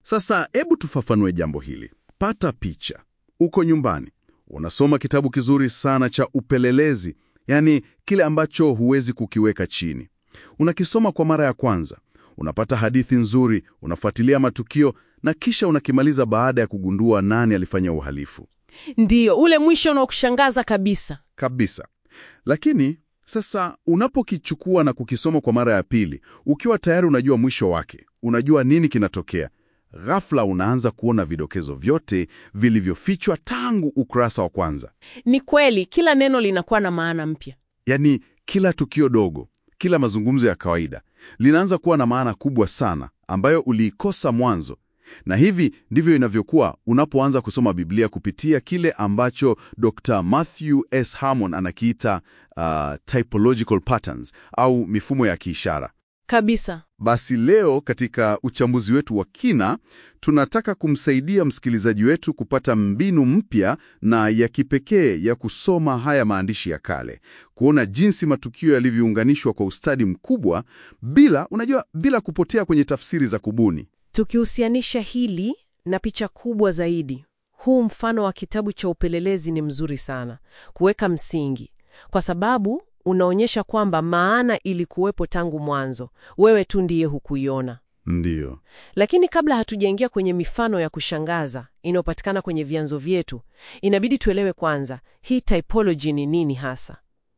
Sasa hebu tufafanue jambo hili. Pata picha. Uko nyumbani, unasoma kitabu kizuri sana cha upelelezi, yaani kile ambacho huwezi kukiweka chini. Unakisoma kwa mara ya kwanza, unapata hadithi nzuri, unafuatilia matukio na kisha unakimaliza baada ya kugundua nani alifanya uhalifu. Ndiyo, ule mwisho unaokushangaza kabisa. Kabisa. Lakini sasa unapokichukua na kukisoma kwa mara ya pili, ukiwa tayari unajua mwisho wake, unajua nini kinatokea, ghafla unaanza kuona vidokezo vyote vilivyofichwa tangu ukurasa wa kwanza. Ni kweli, kila neno linakuwa na maana mpya. Yaani kila tukio dogo, kila mazungumzo ya kawaida linaanza kuwa na maana kubwa sana ambayo uliikosa mwanzo. Na hivi ndivyo inavyokuwa unapoanza kusoma Biblia kupitia kile ambacho Dr. Matthew S. Harmon anakiita uh, typological patterns au mifumo ya kiishara. Kabisa. Basi leo katika uchambuzi wetu wa kina tunataka kumsaidia msikilizaji wetu kupata mbinu mpya na ya kipekee ya kusoma haya maandishi ya kale, kuona jinsi matukio yalivyounganishwa kwa ustadi mkubwa bila, unajua, bila kupotea kwenye tafsiri za kubuni. Tukihusianisha hili na picha kubwa zaidi, huu mfano wa kitabu cha upelelezi ni mzuri sana kuweka msingi, kwa sababu unaonyesha kwamba maana ilikuwepo tangu mwanzo, wewe tu ndiye hukuiona. Ndiyo. Lakini kabla hatujaingia kwenye mifano ya kushangaza inayopatikana kwenye vyanzo vyetu, inabidi tuelewe kwanza hii typology ni nini hasa.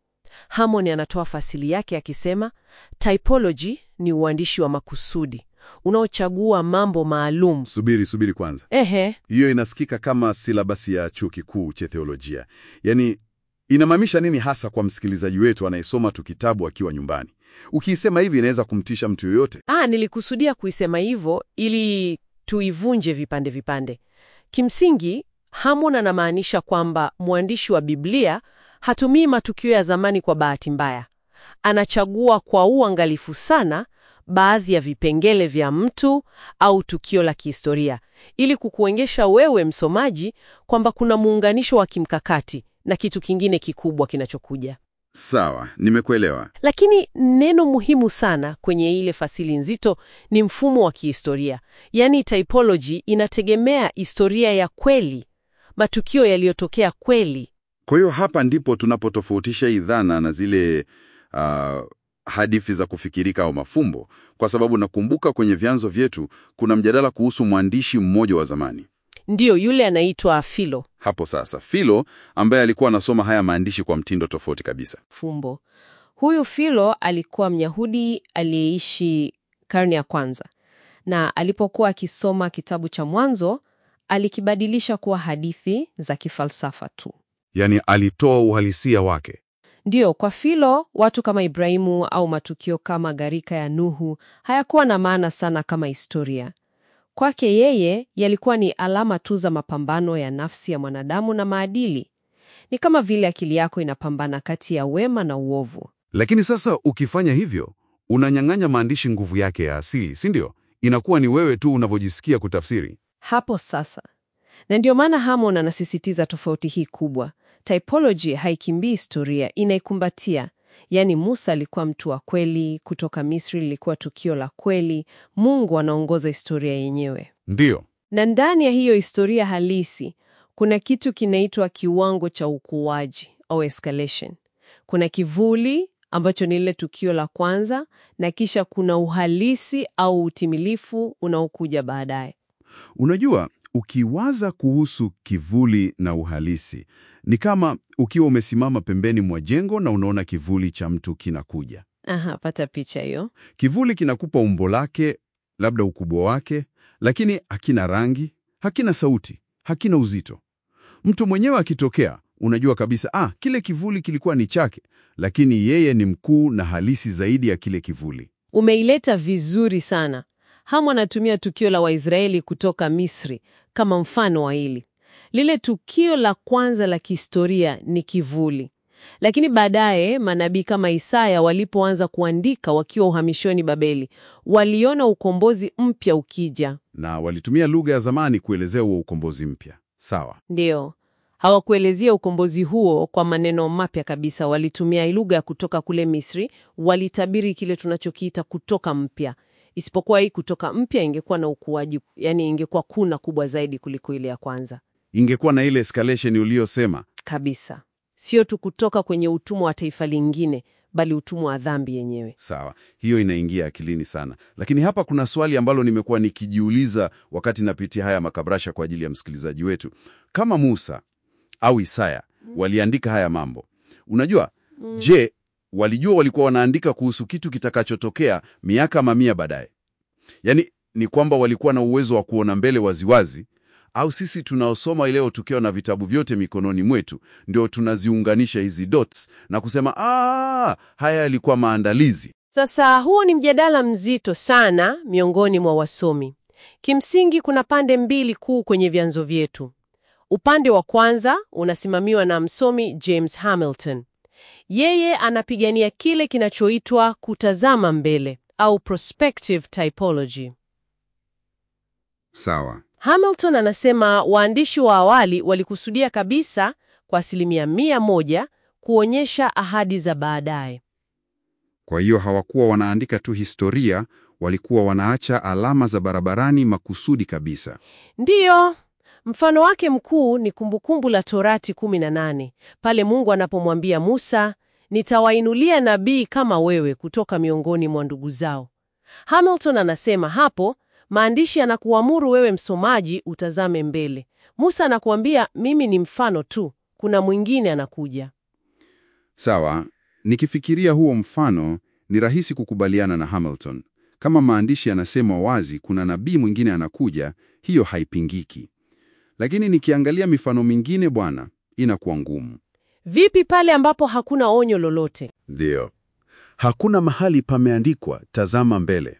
Harmon anatoa fasili yake akisema, typology ni uandishi wa makusudi unaochagua mambo maalum. Subiri, subiri kwanza. Ehe, Hiyo inasikika kama silabasi ya chuo kikuu cha theolojia. Yaani, inamaanisha nini hasa kwa msikilizaji wetu anayesoma tu kitabu akiwa nyumbani? Ukiisema hivi inaweza kumtisha mtu yoyote. ah, nilikusudia kuisema hivyo ili tuivunje vipande vipande. Kimsingi, Harmon anamaanisha kwamba mwandishi wa Biblia hatumii matukio ya zamani kwa bahati mbaya. Anachagua kwa uangalifu sana baadhi ya vipengele vya mtu au tukio la kihistoria ili kukuonyesha wewe msomaji kwamba kuna muunganisho wa kimkakati na kitu kingine kikubwa kinachokuja. Sawa, nimekuelewa. Lakini neno muhimu sana kwenye ile fasili nzito ni mfumo wa kihistoria, yaani typology inategemea historia ya kweli, matukio yaliyotokea kweli. Kwa hiyo hapa ndipo tunapotofautisha hii dhana na zile uh, hadithi za kufikirika au mafumbo, kwa sababu nakumbuka kwenye vyanzo vyetu kuna mjadala kuhusu mwandishi mmoja wa zamani. Ndiyo, yule anaitwa Philo Hapo sasa, Philo ambaye alikuwa anasoma haya maandishi kwa mtindo tofauti kabisa. fumbo. Huyu Philo alikuwa Myahudi aliyeishi karne ya kwanza, na alipokuwa akisoma kitabu cha Mwanzo alikibadilisha kuwa hadithi za kifalsafa tu. Yaani alitoa uhalisia wake. Ndiyo, kwa Philo watu kama Ibrahimu au matukio kama gharika ya Nuhu hayakuwa na maana sana kama historia. Kwake yeye yalikuwa ni alama tu za mapambano ya nafsi ya mwanadamu na maadili. Ni kama vile akili yako inapambana kati ya wema na uovu. Lakini sasa ukifanya hivyo, unanyang'anya maandishi nguvu yake ya asili, si ndio? Inakuwa ni wewe tu unavyojisikia kutafsiri. Hapo sasa, na ndio maana Harmon anasisitiza tofauti hii kubwa. Typology haikimbii historia, inaikumbatia. Yaani, Musa alikuwa mtu wa kweli, kutoka Misri lilikuwa tukio la kweli. Mungu anaongoza historia yenyewe, Ndiyo. na ndani ya hiyo historia halisi kuna kitu kinaitwa kiwango cha ukuaji au escalation. Kuna kivuli ambacho ni lile tukio la kwanza, na kisha kuna uhalisi au utimilifu unaokuja baadaye. Unajua, ukiwaza kuhusu kivuli na uhalisi, ni kama ukiwa umesimama pembeni mwa jengo na unaona kivuli cha mtu kinakuja. Aha, pata picha hiyo. Kivuli kinakupa umbo lake, labda ukubwa wake, lakini hakina rangi, hakina sauti, hakina uzito. Mtu mwenyewe akitokea, unajua kabisa, ah, kile kivuli kilikuwa ni chake, lakini yeye ni mkuu na halisi zaidi ya kile kivuli. Umeileta vizuri sana. Hamu anatumia tukio la Waisraeli kutoka Misri kama mfano wa hili. Lile tukio la kwanza la kihistoria ni kivuli, lakini baadaye manabii kama Isaya walipoanza kuandika wakiwa uhamishoni Babeli, waliona ukombozi mpya ukija. Na walitumia lugha ya zamani kuelezea huo ukombozi mpya. Sawa. Ndiyo, hawakuelezea ukombozi huo kwa maneno mapya kabisa. Walitumia lugha ya kutoka kule Misri, walitabiri kile tunachokiita kutoka mpya, isipokuwa hii kutoka mpya ingekuwa na ukuaji, yani ingekuwa kuna kubwa zaidi kuliko ile ya kwanza Ingekuwa na ile escalation uliyosema. kabisa, sio tu kutoka kwenye utumwa wa taifa lingine, bali utumwa wa dhambi yenyewe. Sawa, hiyo inaingia akilini sana, lakini hapa kuna swali ambalo nimekuwa nikijiuliza wakati napitia haya makabrasha kwa ajili ya msikilizaji wetu. Kama Musa au Isaya waliandika haya mambo, unajua, je, walijua walikuwa wanaandika kuhusu kitu kitakachotokea miaka mamia baadaye? Yaani ni kwamba walikuwa na uwezo wa kuona mbele waziwazi, au sisi tunaosoma leo tukiwa na vitabu vyote mikononi mwetu ndio tunaziunganisha hizi dots na kusema ah, haya yalikuwa maandalizi? Sasa huo ni mjadala mzito sana miongoni mwa wasomi. Kimsingi kuna pande mbili kuu kwenye vyanzo vyetu. Upande wa kwanza unasimamiwa na msomi James Hamilton. Yeye anapigania kile kinachoitwa kutazama mbele au prospective typology. Sawa. Hamilton anasema waandishi wa awali walikusudia kabisa kwa asilimia mia moja kuonyesha ahadi za baadaye. Kwa hiyo hawakuwa wanaandika tu historia, walikuwa wanaacha alama za barabarani makusudi kabisa. Ndiyo, mfano wake mkuu ni Kumbukumbu la Torati 18 pale Mungu anapomwambia Musa, nitawainulia nabii kama wewe kutoka miongoni mwa ndugu zao. Hamilton anasema hapo maandishi anakuamuru wewe msomaji utazame mbele. Musa anakuambia mimi ni mfano tu, kuna mwingine anakuja. Sawa, nikifikiria huo mfano ni rahisi kukubaliana na Hamilton. Kama maandishi yanasema wazi kuna nabii mwingine anakuja, hiyo haipingiki. Lakini nikiangalia mifano mingine bwana, inakuwa ngumu. Vipi pale ambapo hakuna onyo lolote? Ndiyo. Hakuna mahali pameandikwa tazama mbele.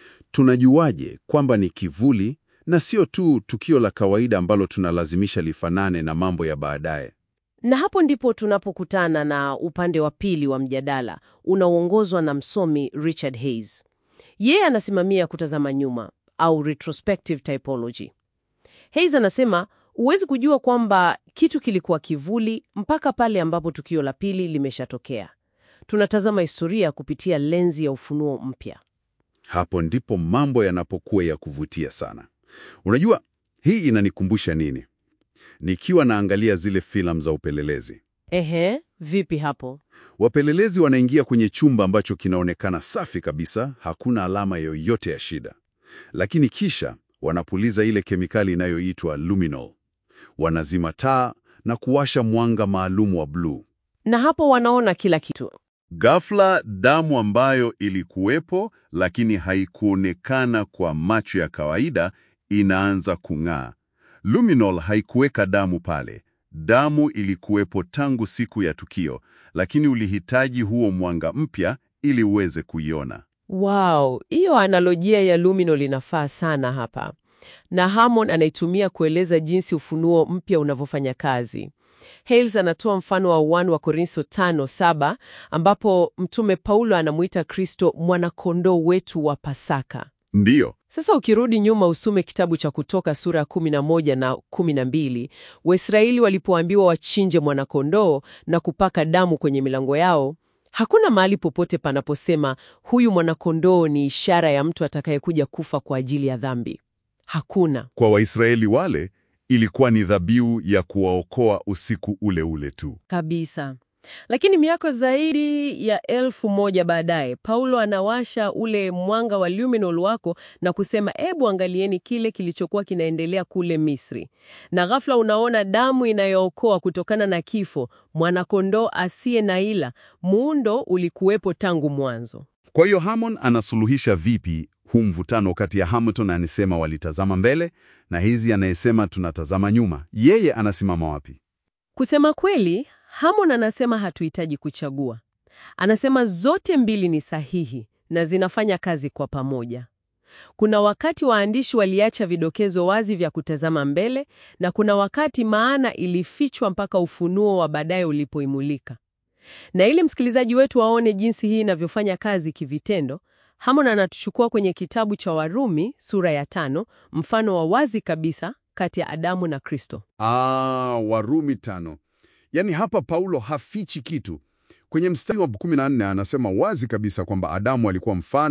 Tunajuaje kwamba ni kivuli na sio tu tukio la kawaida ambalo tunalazimisha lifanane na mambo ya baadaye? Na hapo ndipo tunapokutana na upande wa pili wa mjadala unaoongozwa na msomi Richard Hayes. Yeye anasimamia kutazama nyuma au retrospective typology. Hayes anasema huwezi kujua kwamba kitu kilikuwa kivuli mpaka pale ambapo tukio la pili limeshatokea. Tunatazama historia kupitia lenzi ya ufunuo mpya. Hapo ndipo mambo yanapokuwa ya kuvutia sana. Unajua, hii inanikumbusha nini? Nikiwa naangalia zile filamu za upelelezi, Ehe, vipi hapo? wapelelezi wanaingia kwenye chumba ambacho kinaonekana safi kabisa, hakuna alama yoyote ya shida, lakini kisha wanapuliza ile kemikali inayoitwa luminol, wanazima taa na kuwasha mwanga maalum wa bluu. Na hapo wanaona kila kitu. Ghafla damu ambayo ilikuwepo lakini haikuonekana kwa macho ya kawaida inaanza kung'aa. Luminol haikuweka damu pale. Damu ilikuwepo tangu siku ya tukio, lakini ulihitaji huo mwanga mpya ili uweze kuiona. Wow, hiyo analojia ya luminol inafaa sana hapa, na Hammond anaitumia kueleza jinsi ufunuo mpya unavyofanya kazi. Hales anatoa mfano wa 1 wa Korintho 5:7 ambapo mtume Paulo anamuita Kristo mwanakondoo wetu wa Pasaka. Ndiyo, Sasa ukirudi nyuma usome kitabu cha Kutoka sura ya 11 na 12, Waisraeli walipoambiwa wachinje mwanakondoo na kupaka damu kwenye milango yao, hakuna mahali popote panaposema huyu mwanakondoo ni ishara ya mtu atakayekuja kufa kwa ajili ya dhambi. Hakuna. kwa Waisraeli wale ilikuwa ni dhabihu ya kuwaokoa usiku ule ule tu. Kabisa. Lakini miaka zaidi ya elfu moja baadaye, Paulo anawasha ule mwanga wa luminol wako na kusema, ebu angalieni kile kilichokuwa kinaendelea kule Misri. Na ghafla unaona damu inayookoa kutokana na kifo, mwanakondoo asiye na ila. Muundo ulikuwepo tangu mwanzo. Kwa hiyo Hammond anasuluhisha vipi huu mvutano kati ya Hamilton anasema walitazama mbele na hizi anayesema tunatazama nyuma? Yeye anasimama wapi? Kusema kweli, Hammond anasema hatuhitaji kuchagua. Anasema zote mbili ni sahihi na zinafanya kazi kwa pamoja. Kuna wakati waandishi waliacha vidokezo wazi vya kutazama mbele na kuna wakati maana ilifichwa mpaka ufunuo wa baadaye ulipoimulika. Na ili msikilizaji wetu aone jinsi hii inavyofanya kazi kivitendo, Hammond anatuchukua kwenye kitabu cha Warumi sura ya tano, mfano wa wazi kabisa kati ya Adamu na Kristo. Ah, Warumi tano. Yaani hapa Paulo hafichi kitu. Kwenye mstari wa 14 anasema wazi kabisa kwamba Adamu alikuwa mfano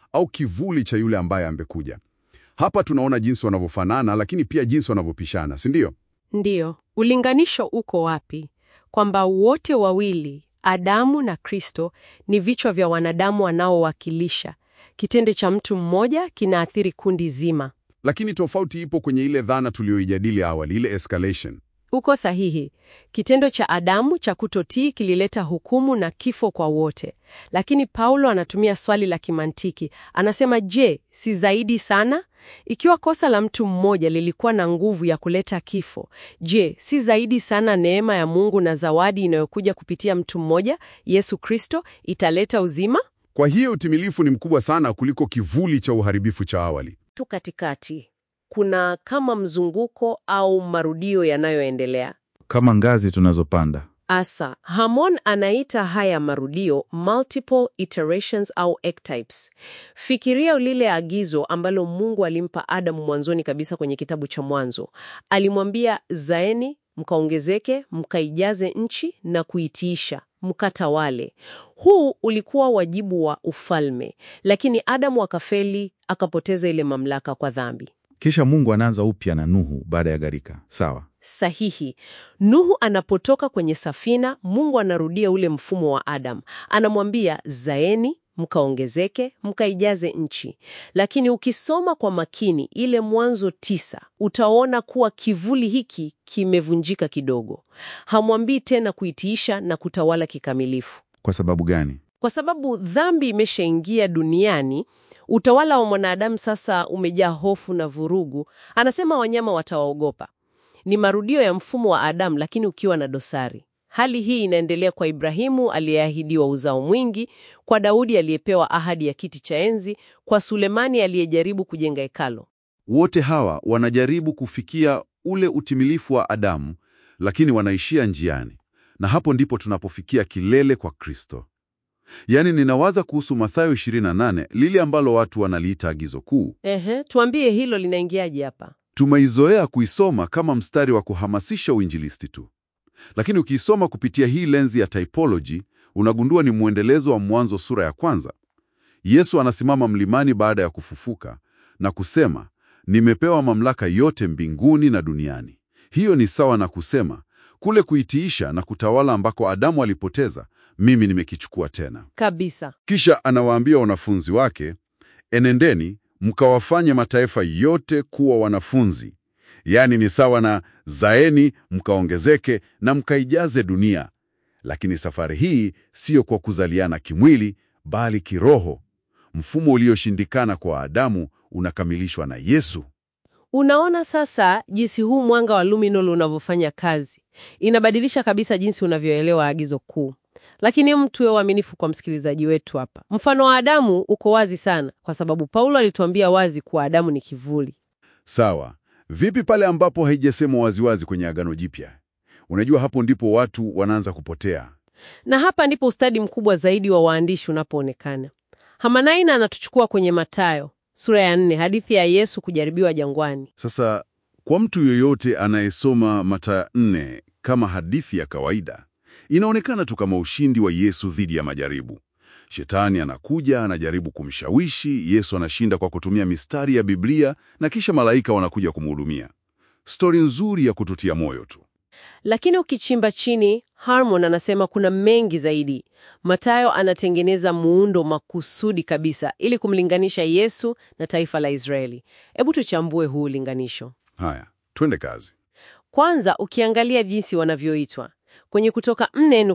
au kivuli cha yule ambaye ambekuja. Hapa tunaona jinsi wanavyofanana, lakini pia jinsi wanavyopishana, si ndio? Ndiyo, ulinganisho uko wapi? Kwamba wote wawili, Adamu na Kristo, ni vichwa vya wanadamu wanaowakilisha. Kitendo cha mtu mmoja kinaathiri kundi zima. Lakini tofauti ipo kwenye ile dhana tuliyoijadili awali, ile escalation. Uko sahihi. Kitendo cha Adamu cha kutotii kilileta hukumu na kifo kwa wote, lakini Paulo anatumia swali la kimantiki. Anasema, je, si zaidi sana? Ikiwa kosa la mtu mmoja lilikuwa na nguvu ya kuleta kifo, je, si zaidi sana neema ya Mungu na zawadi inayokuja kupitia mtu mmoja, Yesu Kristo, italeta uzima? Kwa hiyo utimilifu ni mkubwa sana kuliko kivuli cha uharibifu cha awali. tu katikati kuna kama mzunguko au marudio yanayoendelea. Kama ngazi tunazopanda. Asa, Hamon anaita haya marudio multiple iterations au archetypes. Fikiria lile agizo ambalo Mungu alimpa Adamu mwanzoni kabisa kwenye kitabu cha Mwanzo. Alimwambia, zaeni mkaongezeke, mkaijaze nchi na kuitiisha, mkatawale. Huu ulikuwa wajibu wa ufalme, lakini Adamu akafeli, akapoteza ile mamlaka kwa dhambi. Kisha Mungu anaanza upya na Nuhu baada ya gharika. Sawa. Sahihi. Nuhu anapotoka kwenye safina, Mungu anarudia ule mfumo wa Adam. Anamwambia zaeni, mkaongezeke, mkaijaze nchi. Lakini ukisoma kwa makini ile Mwanzo tisa, utaona kuwa kivuli hiki kimevunjika kidogo. Hamwambii tena kuitiisha na kutawala kikamilifu. Kwa sababu gani? Kwa sababu dhambi imeshaingia duniani, utawala wa mwanadamu sasa umejaa hofu na vurugu. Anasema wanyama watawaogopa. Ni marudio ya mfumo wa Adamu, lakini ukiwa na dosari. Hali hii inaendelea kwa Ibrahimu aliyeahidiwa uzao mwingi, kwa Daudi aliyepewa ahadi ya kiti cha enzi, kwa Sulemani aliyejaribu kujenga hekalo. Wote hawa wanajaribu kufikia ule utimilifu wa Adamu, lakini wanaishia njiani, na hapo ndipo tunapofikia kilele kwa Kristo. Yaani, ninawaza kuhusu Mathayo 28, lile ambalo watu wanaliita agizo kuu. Ehe, tuambie hilo linaingiaje hapa? Tumeizoea kuisoma kama mstari wa kuhamasisha uinjilisti tu, lakini ukiisoma kupitia hii lenzi ya typology unagundua ni mwendelezo wa Mwanzo sura ya kwanza. Yesu anasimama mlimani baada ya kufufuka na kusema, nimepewa mamlaka yote mbinguni na duniani. Hiyo ni sawa na kusema kule kuitiisha na kutawala ambako Adamu alipoteza, mimi nimekichukua tena. Kabisa. Kisha anawaambia wanafunzi wake, enendeni mkawafanye mataifa yote kuwa wanafunzi. Yaani ni sawa na zaeni mkaongezeke na mkaijaze dunia. Lakini safari hii siyo kwa kuzaliana kimwili, bali kiroho. Mfumo ulioshindikana kwa Adamu unakamilishwa na Yesu. Unaona sasa jinsi huu mwanga wa luminol unavyofanya kazi. Inabadilisha kabisa jinsi unavyoelewa agizo kuu. Lakini hebu tuwe waaminifu kwa msikilizaji wetu hapa. Mfano wa Adamu uko wazi sana, kwa sababu Paulo alituambia wazi kuwa Adamu ni kivuli. Sawa. Vipi pale ambapo haijasemwa waziwazi kwenye Agano Jipya? Unajua, hapo ndipo watu wanaanza kupotea. Na hapa ndipo ustadi mkubwa zaidi wa waandishi unapoonekana. Hamanaina anatuchukua kwenye Mathayo sura ya nne, hadithi ya Yesu kujaribiwa jangwani. Sasa kwa mtu yoyote anayesoma Mathayo nne kama hadithi ya kawaida, inaonekana tu kama ushindi wa Yesu dhidi ya majaribu. Shetani anakuja, anajaribu kumshawishi Yesu, anashinda kwa kutumia mistari ya Biblia na kisha malaika wanakuja kumhudumia. Stori nzuri ya kututia moyo tu. Lakini ukichimba chini, Harmon anasema kuna mengi zaidi. Mathayo anatengeneza muundo makusudi kabisa ili kumlinganisha Yesu na taifa la Israeli. Hebu tuchambue huu ulinganisho. Haya, twende kazi. Kwanza, ukiangalia jinsi wanavyoitwa kwenye Kutoka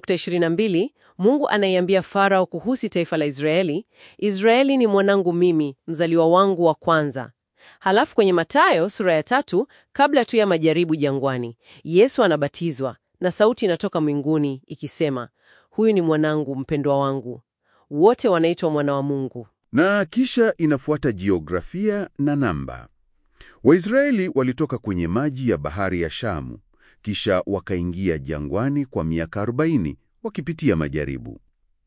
4:22 Mungu anaiambia Farao kuhusu taifa la Israeli, Israeli ni mwanangu mimi, mzaliwa wangu wa kwanza. Halafu kwenye Mathayo sura ya tatu, kabla tu ya majaribu jangwani, Yesu anabatizwa na sauti inatoka mbinguni ikisema, huyu ni mwanangu mpendwa wangu. Wote wanaitwa mwana wa Mungu. Na kisha inafuata jiografia na namba. Waisraeli walitoka kwenye maji ya bahari ya Shamu, kisha wakaingia jangwani kwa miaka 40 wakipitia majaribu.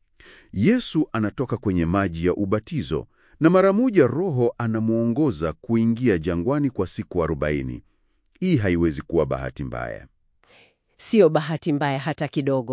Yesu anatoka kwenye maji ya ubatizo na mara moja Roho anamwongoza kuingia jangwani kwa siku 40. Hii haiwezi kuwa bahati mbaya. Siyo bahati mbaya hata kidogo.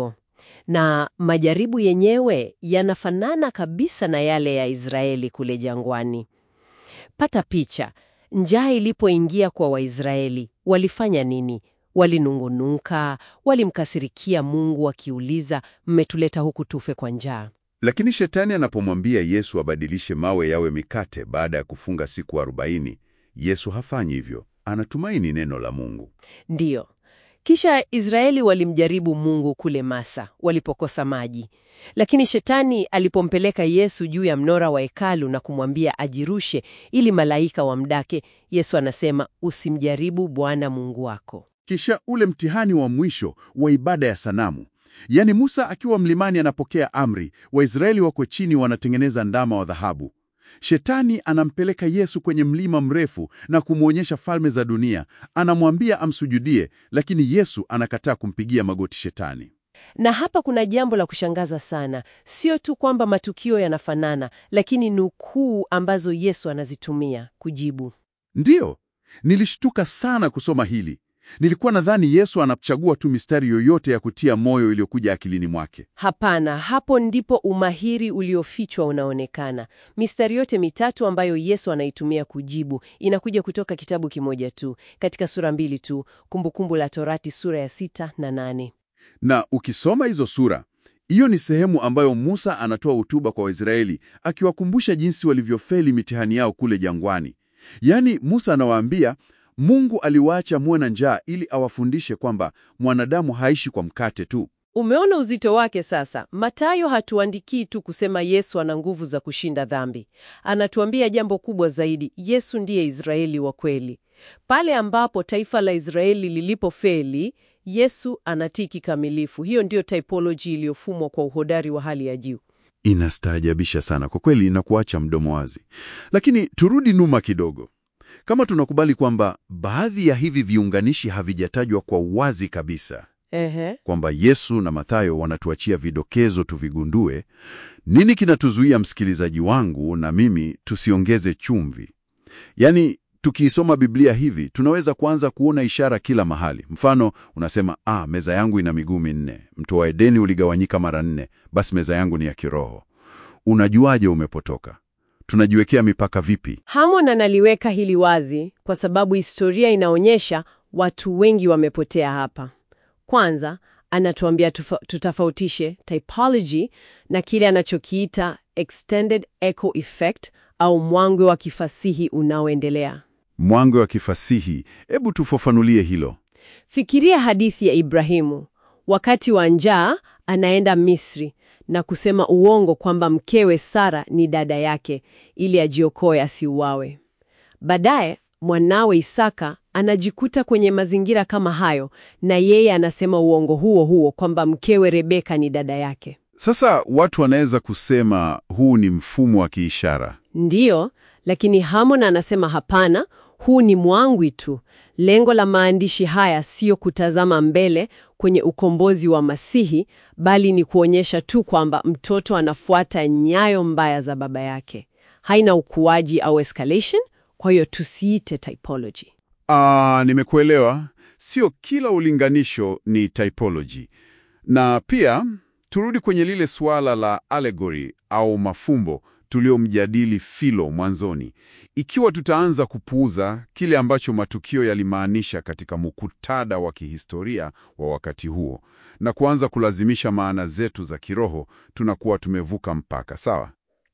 na majaribu yenyewe yanafanana kabisa na yale ya Israeli kule jangwani. Pata picha, njaa ilipoingia kwa Waisraeli walifanya nini? Walinungunuka, walimkasirikia Mungu wakiuliza, mmetuleta huku tufe kwa njaa. Lakini shetani anapomwambia Yesu abadilishe mawe yawe mikate baada ya kufunga siku arobaini, Yesu hafanyi hivyo. Anatumaini neno la Mungu. Ndiyo. Kisha Israeli walimjaribu Mungu kule Masa walipokosa maji. Lakini shetani alipompeleka Yesu juu ya mnora wa hekalu na kumwambia ajirushe ili malaika wamdake, Yesu anasema usimjaribu Bwana Mungu wako. Kisha ule mtihani wa mwisho wa ibada ya sanamu, yaani Musa akiwa mlimani anapokea amri, Waisraeli wako chini wanatengeneza ndama wa dhahabu. Shetani anampeleka Yesu kwenye mlima mrefu na kumwonyesha falme za dunia. Anamwambia amsujudie, lakini Yesu anakataa kumpigia magoti Shetani. Na hapa kuna jambo la kushangaza sana, sio tu kwamba matukio yanafanana, lakini nukuu ambazo Yesu anazitumia kujibu. Ndiyo, nilishtuka sana kusoma hili. Nilikuwa nadhani Yesu anachagua tu mistari yoyote ya kutia moyo iliyokuja akilini mwake. Hapana, hapo ndipo umahiri uliofichwa unaonekana. Mistari yote mitatu ambayo Yesu anaitumia kujibu inakuja kutoka kitabu kimoja tu, katika sura mbili tu, Kumbukumbu la Torati sura ya sita na nane. Na ukisoma hizo sura, hiyo ni sehemu ambayo Musa anatoa hotuba kwa Waisraeli akiwakumbusha jinsi walivyofeli mitihani yao kule jangwani. Yaani Musa anawaambia Mungu aliwaacha muwe na njaa ili awafundishe kwamba mwanadamu haishi kwa mkate tu. Umeona uzito wake sasa? Mathayo hatuandikii tu kusema Yesu ana nguvu za kushinda dhambi. Anatuambia jambo kubwa zaidi, Yesu ndiye Israeli wa kweli. Pale ambapo taifa la Israeli lilipofeli, Yesu anatii kikamilifu. Hiyo ndiyo typology iliyofumwa kwa uhodari wa hali ya juu. Inastaajabisha sana kwa kweli na kuacha mdomo wazi. Lakini turudi nyuma kidogo. Kama tunakubali kwamba baadhi ya hivi viunganishi havijatajwa kwa uwazi kabisa, Ehe. kwamba Yesu na Mathayo wanatuachia vidokezo tuvigundue, nini kinatuzuia msikilizaji wangu na mimi tusiongeze chumvi? Yaani, tukiisoma Biblia hivi tunaweza kuanza kuona ishara kila mahali. Mfano unasema ah, meza yangu ina miguu minne, mto wa Edeni uligawanyika mara nne, basi meza yangu ni ya kiroho. Unajuaje umepotoka? Tunajiwekea mipaka vipi? Hamon analiweka hili wazi kwa sababu historia inaonyesha watu wengi wamepotea hapa. Kwanza, anatuambia tufa, tutafautishe typology na kile anachokiita extended echo effect au mwangwe wa kifasihi unaoendelea. Mwangwe wa kifasihi, hebu tufafanulie hilo. Fikiria hadithi ya Ibrahimu. Wakati wa njaa, anaenda Misri na kusema uongo kwamba mkewe Sara ni dada yake ili ajiokoe asiuawe. Baadaye mwanawe Isaka anajikuta kwenye mazingira kama hayo, na yeye anasema uongo huo huo kwamba mkewe Rebeka ni dada yake. Sasa watu wanaweza kusema huu ni mfumo wa kiishara. Ndiyo, lakini Hamon anasema hapana, huu ni mwangwi tu. Lengo la maandishi haya siyo kutazama mbele kwenye ukombozi wa Masihi, bali ni kuonyesha tu kwamba mtoto anafuata nyayo mbaya za baba yake. Haina ukuaji au escalation, kwa hiyo tusiite typology. Ah, nimekuelewa. Sio kila ulinganisho ni typology. Na pia turudi kwenye lile suala la allegory au mafumbo tuliomjadili Philo mwanzoni. Ikiwa tutaanza kupuuza kile ambacho matukio yalimaanisha katika muktadha wa kihistoria wa wakati huo na kuanza kulazimisha maana zetu za kiroho, tunakuwa tumevuka mpaka, sawa?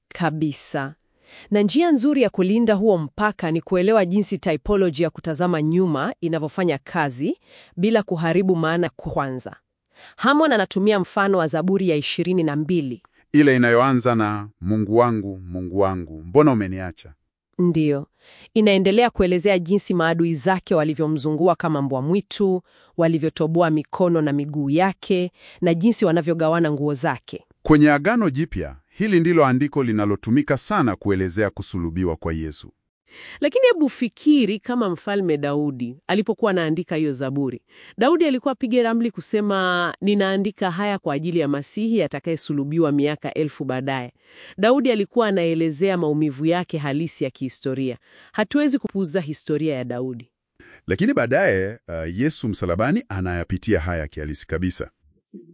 Kabisa. Na njia nzuri ya kulinda huo mpaka ni kuelewa jinsi typology ya kutazama nyuma inavyofanya kazi bila kuharibu maana kwanza. Hamon anatumia mfano wa Zaburi ya ishirini na mbili. Ile inayoanza na Mungu wangu, Mungu wangu, mbona umeniacha? Ndiyo, inaendelea kuelezea jinsi maadui zake walivyomzungua kama mbwa mwitu, walivyotoboa mikono na miguu yake, na jinsi wanavyogawana nguo zake. Kwenye Agano Jipya, hili ndilo andiko linalotumika sana kuelezea kusulubiwa kwa Yesu. Lakini hebu fikiri kama mfalme Daudi alipokuwa anaandika hiyo Zaburi. Daudi alikuwa apige ramli kusema, ninaandika haya kwa ajili ya Masihi atakayesulubiwa miaka elfu baadaye. Daudi alikuwa anaelezea maumivu yake halisi ya kihistoria. Hatuwezi kupuuza historia ya Daudi. Lakini baadaye uh, Yesu msalabani anayapitia haya kihalisi kabisa.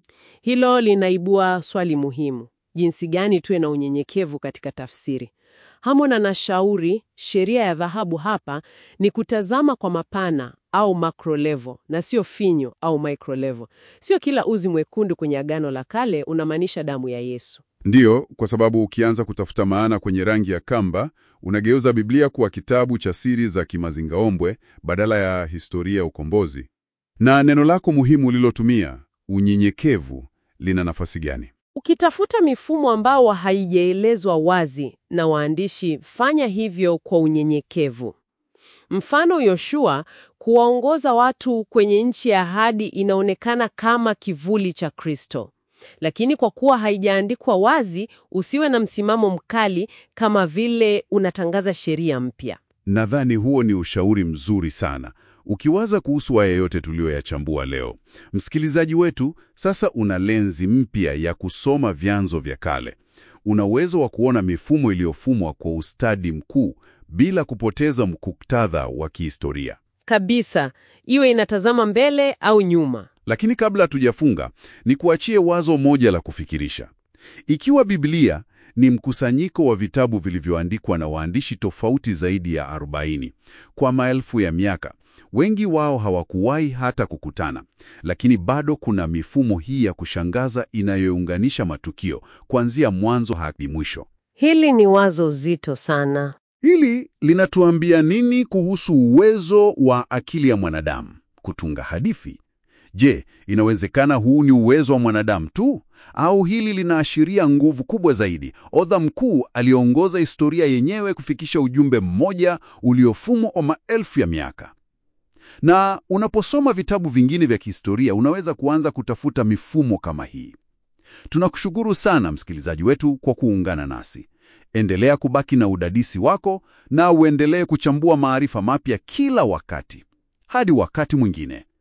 Hilo linaibua swali muhimu: jinsi gani tuwe na unyenyekevu katika tafsiri? Hammond anashauri sheria ya dhahabu hapa ni kutazama kwa mapana au macro level na sio finyo au micro level. Sio kila uzi mwekundu kwenye Agano la Kale unamaanisha damu ya Yesu. Ndiyo, kwa sababu ukianza kutafuta maana kwenye rangi ya kamba, unageuza Biblia kuwa kitabu cha siri za kimazingaombwe badala ya historia ya ukombozi. Na neno lako muhimu ulilotumia, unyenyekevu, lina nafasi gani? Ukitafuta mifumo ambao haijaelezwa wazi na waandishi, fanya hivyo kwa unyenyekevu. Mfano, Yoshua kuwaongoza watu kwenye nchi ya ahadi inaonekana kama kivuli cha Kristo, lakini kwa kuwa haijaandikwa wazi, usiwe na msimamo mkali kama vile unatangaza sheria mpya. Nadhani huo ni ushauri mzuri sana. Ukiwaza kuhusu haya yote tuliyoyachambua leo, msikilizaji wetu, sasa una lenzi mpya ya kusoma vyanzo vya kale. Una uwezo wa kuona mifumo iliyofumwa kwa ustadi mkuu bila kupoteza muktadha wa kihistoria. Kabisa, iwe inatazama mbele au nyuma. Lakini kabla hatujafunga, ni kuachie wazo moja la kufikirisha. Ikiwa Biblia ni mkusanyiko wa vitabu vilivyoandikwa na waandishi tofauti zaidi ya 40 kwa maelfu ya miaka, wengi wao hawakuwahi hata kukutana, lakini bado kuna mifumo hii ya kushangaza inayounganisha matukio kuanzia mwanzo hadi mwisho. Hili ni wazo zito sana. Hili linatuambia nini kuhusu uwezo wa akili ya mwanadamu kutunga hadithi? Je, inawezekana huu ni uwezo wa mwanadamu tu au hili linaashiria nguvu kubwa zaidi? Odha mkuu aliongoza historia yenyewe kufikisha ujumbe mmoja uliofumwa kwa maelfu ya miaka. Na unaposoma vitabu vingine vya kihistoria unaweza kuanza kutafuta mifumo kama hii. Tunakushukuru sana msikilizaji wetu kwa kuungana nasi. Endelea kubaki na udadisi wako na uendelee kuchambua maarifa mapya kila wakati. Hadi wakati mwingine.